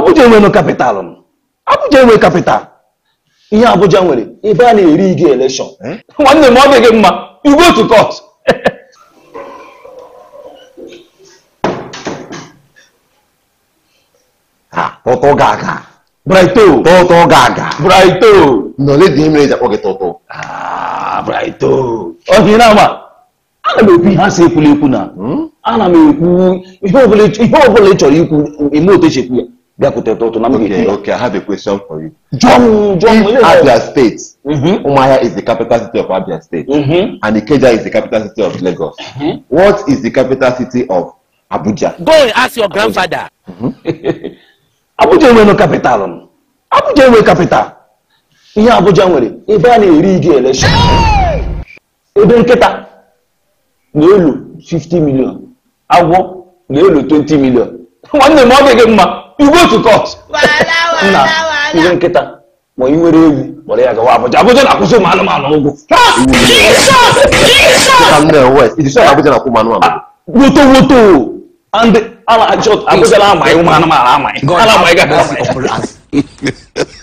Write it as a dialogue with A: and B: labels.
A: Abuja enwere kapitalụ m Abuja enwe kapital ihe Abuja nwere ebe a na-eri ige elekshọn nwanne m ọ dịghị mma you go to court
B: ha tụtụ gaga
A: Brighto
B: tụtụ gaga
A: Brighto
B: nọle dị mere eji akpọ gị tụtụ
A: Ah, Brighto ọhịa na ama ana m ekwu ihe a sị ekwula ekwu na ana m ekwu ihe ọbụla ị- ihe ọbụla ị chọrọ ikwu eme otu esi ekwu ya bịakwute tụtụ na m
B: okay
A: ga-ekwu ya
B: okay i have a question for you
A: jụọ m jụọ m
B: if abia state
A: Mhm.
B: umuahia is the capital city of abia state
A: Mhm.
B: and ikeja is the capital city of lagos what is the capital city of abuja
C: Go and ask your grandfather.
A: Abuja enwere kapitalụ m Abuja enwe kapital ihe Abuja nwere ebe a na-eri ige elekshọn ebe nkịta na-elu 50 million agwọ na-elu 20 million nwanne m ọ dịghị mma you go to court nna ihe nkịta ma ị nwere ewu kpọrọ ya gawa Abuja Abuja na-akwụsị ụmụ anụmanụ ụgwọ
B: from the west it is sure abuja na kwụ manụ amadu
A: woto woto and ala Abuja na-amaghị ụmụ anụmanụ amaghị a na-amaghị ga
C: Upper ass.